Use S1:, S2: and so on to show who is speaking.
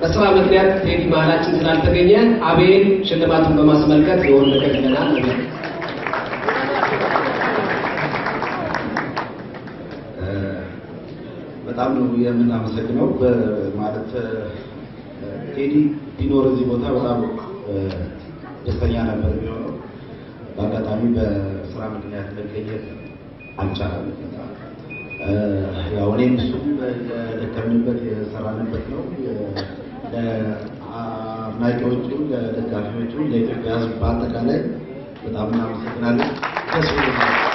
S1: በስራ ምክንያት ቴዲ መሀላችን ስላልተገኘ አቤል ሽልማቱን በማስመልከት የወር ነገር ይለናል።
S2: በጣም ነው የምናመሰግነው። ማለት ቴዲ ቢኖር እዚህ ቦታ በጣም ደስተኛ ነበር የሚሆነው። በአጋጣሚ በስራ ምክንያት መገኘት አልቻለም። ያው እኔም እሱም የደከምንበት የሰራንበት ነው። ለአድናቂዎቹም፣ ለደጋፊዎቹም፣ ለኢትዮጵያ ሕዝብ በአጠቃላይ በጣም እናመሰግናለን። ደስ ብሎናል።